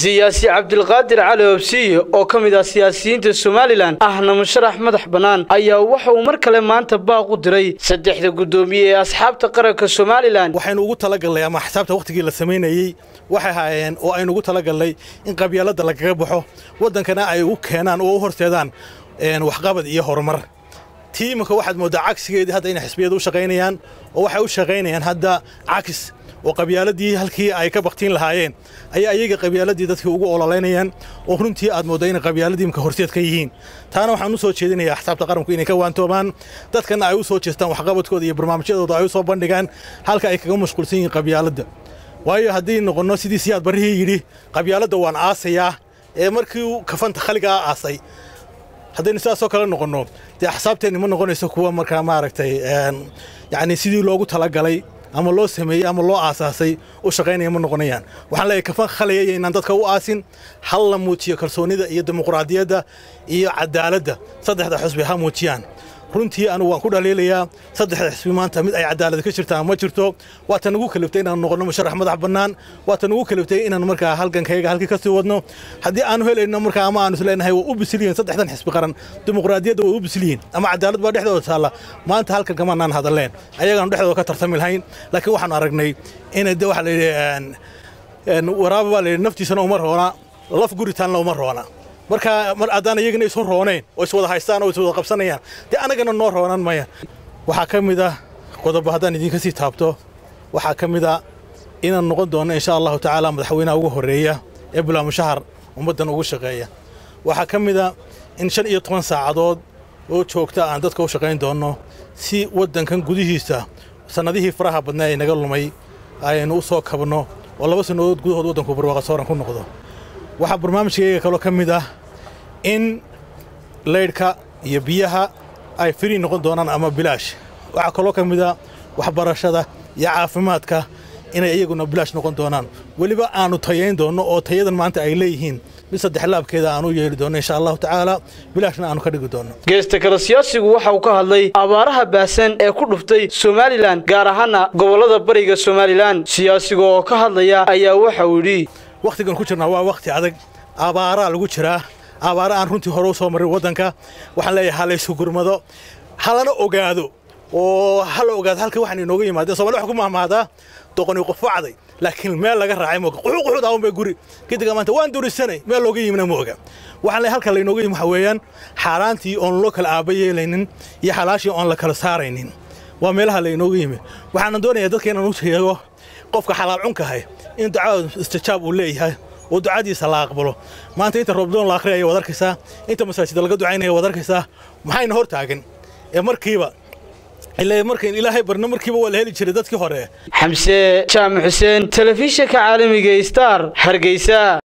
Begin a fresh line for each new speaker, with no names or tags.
siyaasi cabdilqaadir cali obsiye oo ka mid ah siyaasiyiinta somalilan ahna musharax madax bannaan ayaa waxa uu mar kale maanta baaq u diray saddexda guddoomiye ee asxaabta qaranka somalilan
waxaynu ugu talagalnay ama xisaabta wakhtigii la samaynayey waxay haayeen oo aynu ugu talagalnay in qabyaaladda lagaga baxo waddankana ay u keenaan oo u horseedaan waxqabad iyo horumar tii iminka waxaad mooddaa cagsigeedii hadda inay xisbiyadu u shaqaynayaan oo waxay u shaqaynayaan hadda cagis oo qabyaaladii halkii ay ka baktiin lahaayeen ayaa iyaga qabyaaladii dadkii ugu ololaynayaan oo runtii aad moodda inay qabyaaladii imka horseed ka yihiin taana waxaan u soo jeedinayaa xisaabta qaranku inay ka waantoomaan dadkana ay u soo jeestaan waxqabadkooda iyo barnaamijyadooda ay u soo bandhigaan halka ay kaga mashquulsan yihiin qabyaaladda waayo haddii noqonno sidii siyaad barrihii yidhi qabyaaladda waan aasayaa ee markii kafanta khaligaa aasay haddaynu sidaasoo kale noqonno dee axsaabteenni ma noqonayso kuwa markaa maaragtay yacni sidii loogu talagalay ama loo sameeyey ama loo aasaasay u shaqaynaya ma noqonayaan waxaan leeyahay kafan khalayaya inaan dadka u aasin hal la muujiyo kalsoonida iyo dimuqraadiyadda iyo cadaaladda saddexda xusbi ha muujiyaan runtii anugu waan ku dhaliilayaa saddexda xisbi maanta mid ay cadaalad ka jirtaan ma jirto waata nagu kaliftay inaan noqonno musharax madax bannaan waata nagu kaliftay inaan markaa halgankayga halkii ka sii wadno haddii aanu helayno markaa ama aanu isleenahay waa u bisilyihin saddexdan xisbi qaran dimuqraadiyadda way u bisilyihin ama cadaalad baa dhexdooda taalla maanta halkan kamaanaan hadalleen ayagaanu dhexdooda ka tartami lahayn laakiin waxaanu aragnay inay de waxa la yidhi waraaba baa la yidhi naftiisana uma roona laf guritaanna uma roona marka mar haddaan iyagana isu roonayn oo iswada haystaan oo iswada qabsanayaan dee annagana noo roonan maya waxaa ka mid ah qodobo haddaan idinka sii taabto waxaa ka mid ah inaan noqon doonno insha allahu tacaala madaxweynaha ugu horreeya ee bulaamushahar ummaddan ugu shaqeeya waxaa ka mid a in shan iyo toban saacadood oo joogta aan dadka u shaqayn doonno si waddankan gudihiisa sannadihii faraha badnaa ee naga lumay aynu u soo kabno oo laba sannadood gudahood waddanku barwaaqa sooran ku noqdo waxaa barnaamijkayga kaloo ka mid ah in laydhka iyo biyaha ay firi noqon doonaan ama bilaash waxaa kaloo ka mid a waxbarashada iyo caafimaadka inay iyaguna bilaash noqon doonaan weliba aanu tayayn doonno oo tayadan maanta ay leeyihiin mid saddex laabkeeda aan u yeeli doonno insha allahu tacaala bilaashna aanu ka dhigi doonno
geesta kale siyaasigu waxa uu ka hadlay abaaraha baahsan ee ku dhuftay somalilan gaar ahaana gobollada bariga somalilan siyaasiga oo ka hadlaya ayaa waxa uu yidhi
wakhtigan ku jirnaa waa wakhti adag abaaraa lagu jiraa abaara aan runtii hore u soo marin waddanka waxaan leeyahay ha laysu gurmado halana ogaado oo hala ogaado halka waxaan inooga yimaadeen somali waxa ku mahmaadaa doqoni qufacday laakiin meel laga raacay mooga quxuu quxuu daawan bay guri gidiga maanta waan durisanay meel looga yimina mooga waxaan leeyahay halka laynooga yimi waxa weeyaan xaaraantii oon loo kala aaba yeelaynin iyo xalaashii oon la kala saaraynin waa meelaha laynooga yimi waxaana doonayaa dadka inaan u sheego qofka xalaal cunkahay in ducada istijaab uu leeyahay oo ducadiisa la aqbalo maanta inta roobdoon la akhriyaya waad arkaysaa inta masaajida laga ducaynaya waad arkaysaa maxayna hor taagan ee markiiba ilaa markayn ilaahay barno markiiba waa la heli jiray dadkii hore
xamse jaamac xuseen telefishinka caalamiga star hargeysa